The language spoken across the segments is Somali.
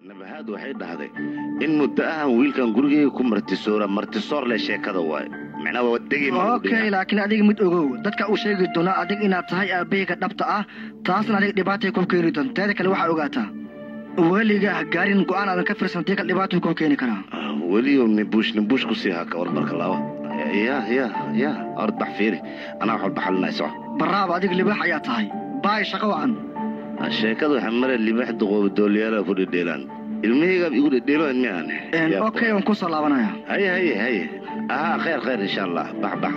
nabahaad waxay dhahday in muddo ahan wiilkan gurigeyga ku martisoora martisoor leh sheekada waaye micnaa waa degi okay laakiin adiga mid ogow dadka uu sheegi doona adig inaad tahay aabbahayga dhabta ah taasna adiga dhibaatay kuu keeni doonta teeda kale waxaa ogaataa weliga gaarin go'aan aadan ka fiirsan tii kale dhibaatuu kuu keeni karaa weliyo nibuush nibuush ku sii haka war marka laaba ya ya ya ord bax fiiri anaa wax walba xalinay soco baraaba adiga libaax ayaa tahay baay shaqo wacan sheekada waxaa mare libaax duqooba dooliyaalaha ku dhedheelaan ilmahaygaab igu dhedheelo miaan okay waan kusoo laabanaya haye haye haye ahaa khayr khayr insha allah bax bax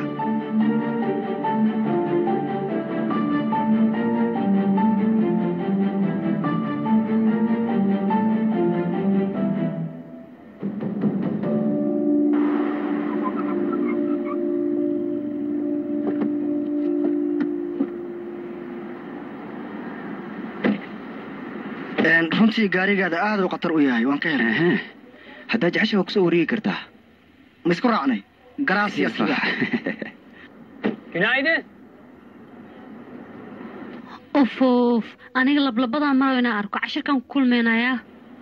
runtii gaarigaada aad uu khatar u yahay waan ka helay haddaa jecesha waa kusoo wareegi kartaa ma isku raacnay garaasiya uf uf aniga lablabadaa maraw inaan arko cashirkan ku kulmaynayaa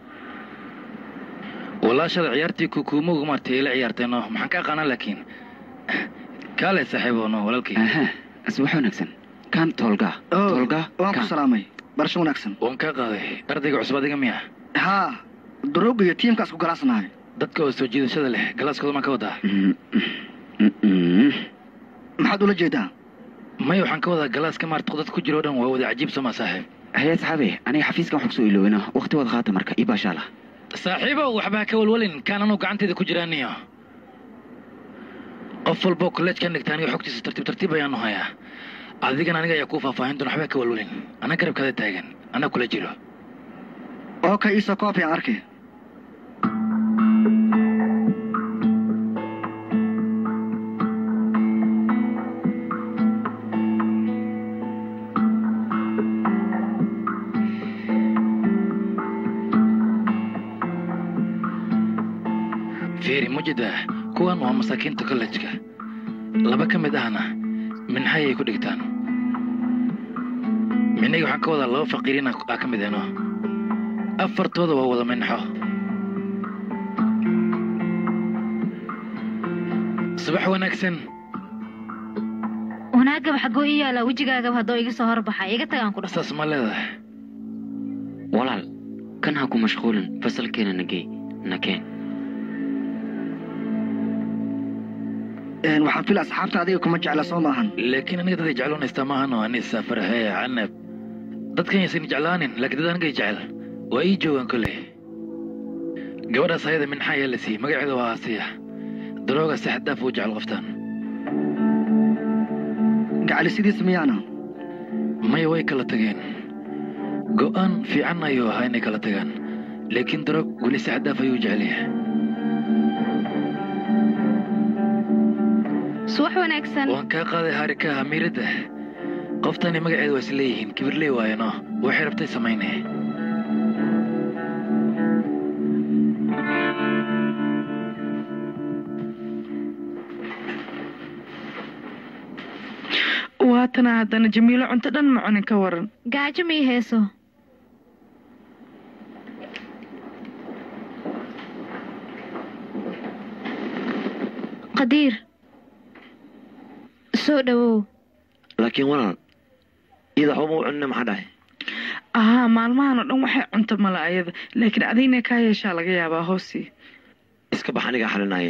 walaashada ciyaartii kukuumogu maartay ila ciyaarteeno maxaan ka aqaanaa laakiin kaale saaxiibono walaalkay as wax wanaagsan kan toolga toolga waan ku salaamay barasho wanaagsan waan kaa qaaday ardayga cusub adiga miya haa duruug iyo tiimkaas ku galaasnahay dadka oo soo jiidashada leh galaaskooda maan ka wadaa maxaad ula jeedaa maya waxaan ka wadaa galaaska maarta dadka ku jiro o dhan waa wada cajiib soo maa saaxiib haye saxaabe aniga xafiiskan wax kusoo ilooweyna waqti wad qaata marka ii baashaala saaxiibow waxba ha ka walwalin kaan anuu gacanteeda ku jiraaniyo qof walboo kolleejkan dhigta aniga xogtiisa tartiib tartiib ayaanu hayaa adigan aniga ayaa kuu faahfaahin doona waxba ha ka walwalin anaa garabkaada taagan anaa kula jiro okay iisoo koobi aan arkay fiiri mujida kuwan waa masaakiinta kollejka laba ka mid ahna minxayay ku dhigtaan micnayga waxaan ka wadaa laba faqiiriin aa ka mid eno afartooda waa wada minxo subax wanaagsan wanaagaba xagoo ii yaala wejigaagaba haddoo iga soo horbaxay iga tagaan ku saas ma leedahay walaal kan ha ku mashquulin fasalkeena nagey nakeen waxaan fila asxaabta adiga kuma jecla soo maahan laakiin aniga daday jecloonaysta maahano anisa farxee canab dadkan yaysan jeclaanin laakiin dad anigay jecel waa ii joogaan kolley gabadhaas ayada minxa ayaa la siiyey magaceeda waa aasiya darooga si xaddaaf uu jecel qoftaan gacali sidiis miyaana maya way kala tageen go'aan fiican ayuu ahaa inay kala tagaan laakiin daroog weli si xaddaaf ayuu jecel yahay subax wanaagsan waan kaa qaaday haarika amiiradda qoftani magaceeda waa is leeyihiin kibirley waayano waxay rabtay samayne waatana haddana jamiilo cunto dhan ma cunin ka waran gaajo mii heeso qadiir soo dhawow laakiin walaal iyada waxba ma u cunina maxaa dhahay ahaa maalmahan oo dhan waxay cunto mala ayada laakiin adigna kaa yeeshaa laga yaabaa hoosii iska bax anigaa xalinaaye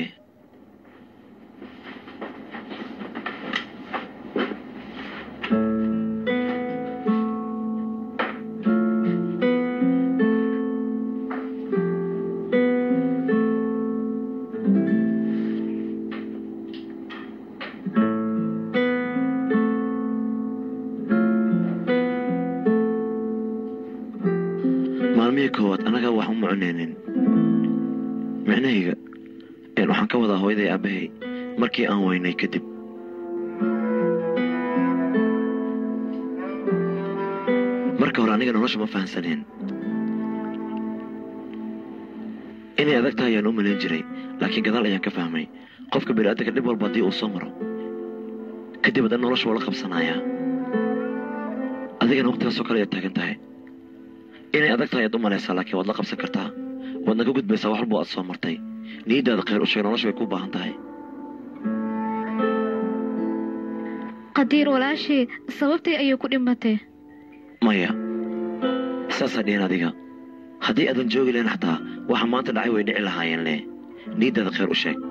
maalmihii koowaad annaga wax uma cunaynin micnahayga waxaan ka wadaa hooyaday aabbahay markii aan weynay kadib marka hore aniga nolosha ma fahansaneen inay adag tahay ayaan u malayn jiray laakiin gadaal ayaan ka fahmay qofka bini'aadanka dhib walba haddii uu soo maro kadib haddana nolosha waa la qabsanayaa adigana waqtigaasoo kale ayaad taagan tahay inay adag tahay ayaad u malaysaa laakiin waad la qabsan kartaa waadna ka gudbaysaa wax walba aad soo martay niyaddaada khayr u sheeg nolosha bay kuu baahan tahay qadiir walaashii sababtii ayay ku dhimatay maya saasaa dhihin adiga haddii aadan joogi lahayn xataa waxa maanta dhacay way dhici lahaayeen le niyaddaada khayr u sheeg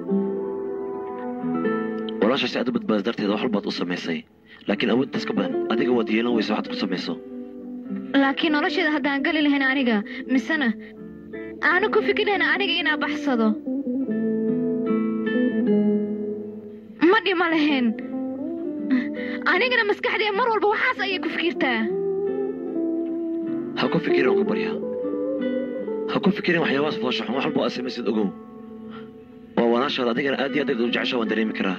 walaasha si aad u badbaada darteeda wax walbaad u samaysay laakiin awoodtaas ka badan adiga waad yeelan weysa waxaad ku samayso laakiin nolosheeda haddaan gali lahayn aniga misena aanu ku fikirlahayn aniga inaa baxsado ma dhima lahayn anigana maskaxdee mar walba waxaas ayay ku fikirtaa ha ku fikirin waan ku baryaa ha ku fikirin waxyaabahaas foosha xun wax walba aad samaysid ogow waa walaashaada adigana aad iyo aad u jecesha waan dareemi karaa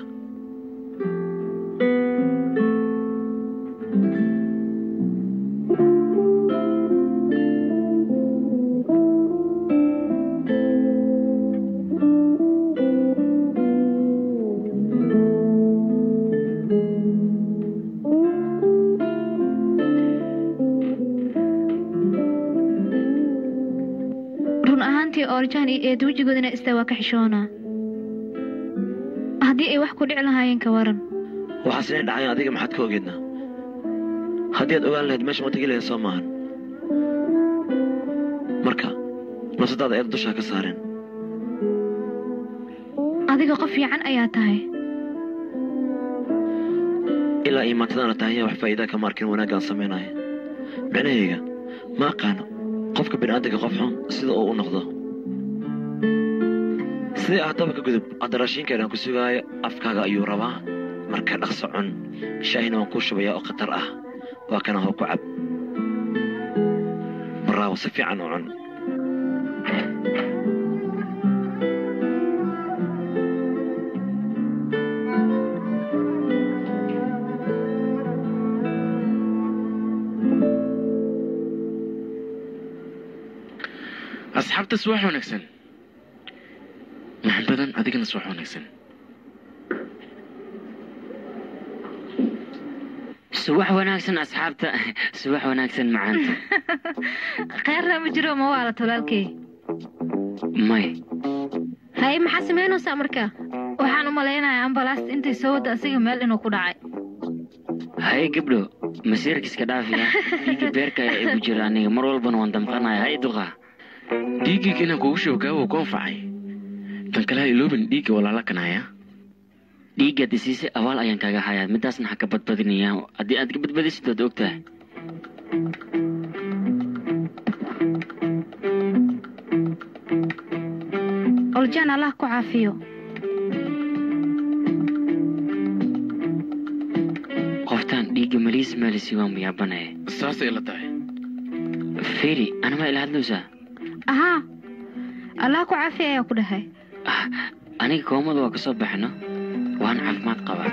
run ahaantii oorjaan iyo eed wejigoodana istaa waa ka xishoonaa haddii ay wax ku dhici lahaayeen ka waran waxaas inay dhacayaan adiga maxaad ka ogeednaa haddii aad ogaan lahayd meesha ma tegi lahayd soo maahan marka nafsadaada eed dushaa ka saareen adiga qof fiican ayaa tahay ilaa iyo maantadaana tahayaa wax faa'iidaa kama arkin wanaaggaan samaynaya micnahayga ma aqaano qofka bini'aadamka qof xun sida uu u noqdo sidii ahaataba ka gudub hadda raashiinkeedaan ku sugaayo afkaaga ayuu rabaa marka dhaqso cun shaahina waan kuu shubayaa oo khatar ah waa kana hoo ku cab baraawo si fiican u cun asxaabta subax wanaagsan maxbadan adigana subax wanaagsan subax wanaagsan asxaabta subax wanaagsan macaanta kheyrna ma jiro ma waala tolaalkey may haye maxaa samaynaysaa marka waxaan u malaynayaa ambalaasta intay soo wadda asiga meel inuu ku dhacay haye gabdho masiirkiiska dhaafiya dhiigga beerka ayaa igu jira aniga mar walbana waan damqanaya hay duqa dhiiggayga inaan kugu shoogaa ku anfacay tan kale ha iloobin dhiigga walaala kanaya dhiiggaad isiisay abaal ayaan kaaga hayaa midaasna ha ka badbadinayaa haddii aad ka badbadisid waad ogtahay oljaan allah ku caafiyo qoftaan dhiigga maliis maalisi waan muyaabanaya saasay ila tahay feri anama ila hadlowsaa ahaa allah ku caafiya ayaa ku dhahay Ah, aniga koomada waa ka soo baxno waan caafimaad qabaa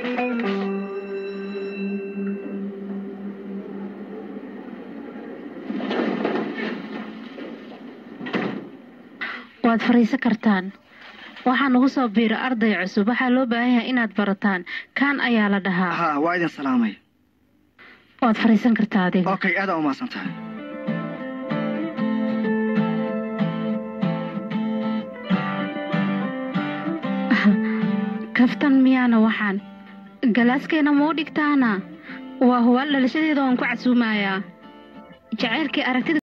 waad fariisan kartaan waxaa nagu soo biira arday cusub waxaa loo baahan yahay inaad barataan kaan ayaa la dhahaa ha waa idin salaamay waad fariisan kartaa adiga okay aadaan umahadsan tahay kaftan miyaana waxaan galaaskeena muu dhigtaana waa hubaal dhalashadeeda waan ku casuumayaa jacaylkii aragtida